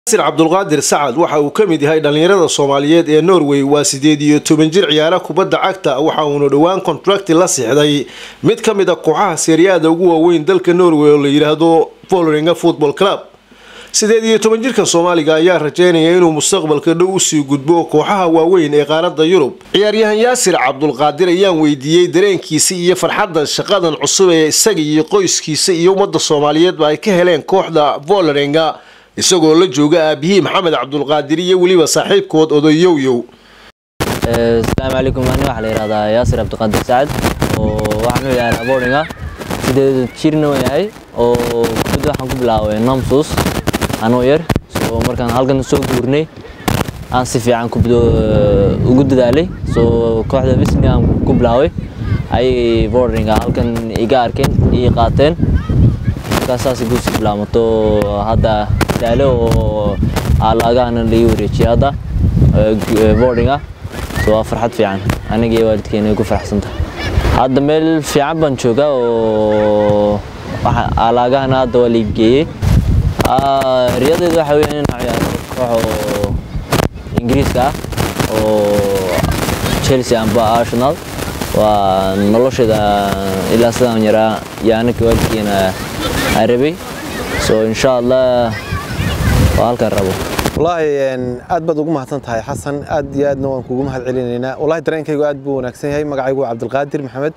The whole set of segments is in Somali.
sir cabdulqaadir sacad waxa uu ka mid yahay dhallinyarada soomaaliyeed ee norway waa sideed iyo toban jir ciyaara kubadda cagta waxa uuna dhowaan kontrakti la sixday mid ka mid a kooxaha seeriyaada ugu waaweyn dalka norway oo la yidhaahdo volringa football club sideed iyo toban jirkan soomaaliga ayaa rajeynaya inuu mustaqbalka dhow usii gudbo kooxaha waaweyn ee qaaradda yurub ciyaaryahan yaasir cabdulqaadir ayaan weydiiyey dareenkiisa iyo farxadda shaqadan cusub ee isaga iyo qoyskiisa iyo ummadda soomaaliyeedba ay ka heleen kooxda volringa isagoo la jooga aabihii maxamed cabdulqaadir iyo weliba saaxiibkood odayoyow asalaamu calaykum ani waxaa la yihahdaa yaasir cabdiqaadir sacad oo waxaan u yahay aboodhinga sideed jirna waan yahay oo kubadda waxaan ku bilaabay namsus anoo yar soo markaan halkan soo guurnay aan si fiican kubadda ugu dadaalay soo kooxda visni aan ku bilaabay ayay boodhinga halkan iga arkeen ii qaateen markaas saas igu sii bilaamato hadda daale oo alaagahana laii wareejiyay hadda boardinga so waa farxad fiican aniga iyo waalidkeena ay ku faraxsantahay hadda meel fiican baan joogaa oo alaagahana hadda waa laii geeyey riyadeedu waxa weeyaan inaan ciyaaro koox oo ingiriiska ah oo chelsea amba arsenal waa nolosheeda ilaa sidaan yaraa iyo anaga waalidkeena aan rabay so insha allah waa halkaan rabo wallaahi aad baad ugu mahadsan tahay xasan aad iyo aadna waan kugu mahad celinaynaa wallahi dareenkaygu aad buu wanaagsan yahay magacaygu waa cabdilqaadir maxamed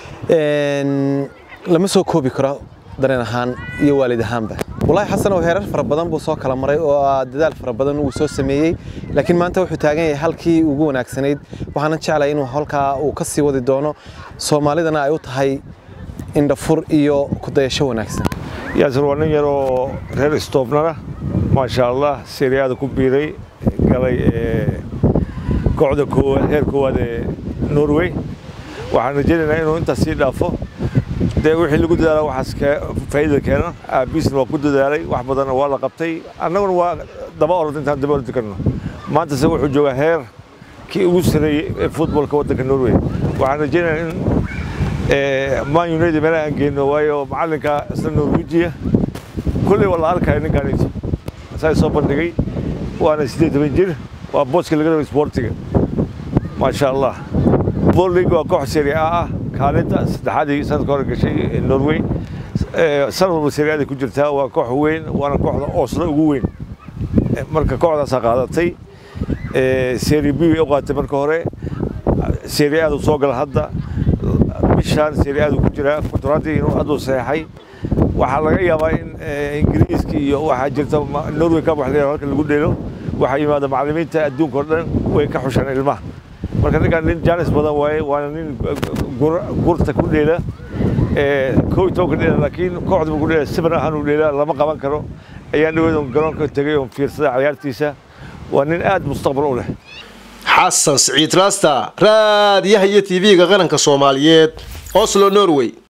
lama soo koobi karo dareen ahaan iyo waalid ahaanba wallahi xasan oo heerar fara badan buu soo kala maray oo dadaal fara badan uu soo sameeyey laakiin maanta wuxuu taagan yahay halkii ugu wanaagsanayd waxaanan jeclay inuu halkaa uu ka sii wadi doono soomaalidana ay u tahay indhafur iyo kudayasho wanaagsan yaasir waa nin yaroo reer istoobnana maasha allah seeriyaada ku biiray galay kooxda koowaad heer koowaad ee norway waxaan rajaynaynaa inuu intaas sii dhaafo dee wixii lagu dadaala waxaas faa'iida keena aabiisna waa ku dadaalay wax badanna waa la qabtay annaguna waa daba orod intaan daba ordi karno maantase wuxuu joogaa heer kii ugu sareeyey ee futbolka waddanka norway waxaan rajaynayaa in man united meelaha aan geyno waayo macallinka isla norwejiya kulley waa la arkaya ninkaanito saa soo bandhigay waana siddeed toban jir waa booska laga rabay sportiga maasha allah bollig waa koox serie a ah kaalinta saddexaadii sanadka hore gashay norway sanad walba seriaday ku jirtaa waa koox weyn waana kooxda oslo ugu weyn marka kooxdaasaa qaadatay serie b way u qaadatay marka hore serie aadu soo gala hadda bishaan serie aadu ku jiraa kontraadii inuu hadduu saxeexay waxaa laga yaabaa in ingiriiska iyo waxaa jirta norway cup wax la halka lagu dheelo waxaa yimaada macallimiinta adduunka oo dhan way ka xushaan ilmaha marka ninkaan nin jaanis badan waaye waana nin gurta ku dheela kow iyo tobanka dheela laakiin kooxda ku dheela siban ahaan uu dheela lama qaban karo ayaan dhaweed garoonka tegay oon fiirsada ciyaartiisa waa nin aad mustaqbal u leh xasan siciid raasta raadiyaha iyo tv-ga qaranka soomaaliyeed oslo norway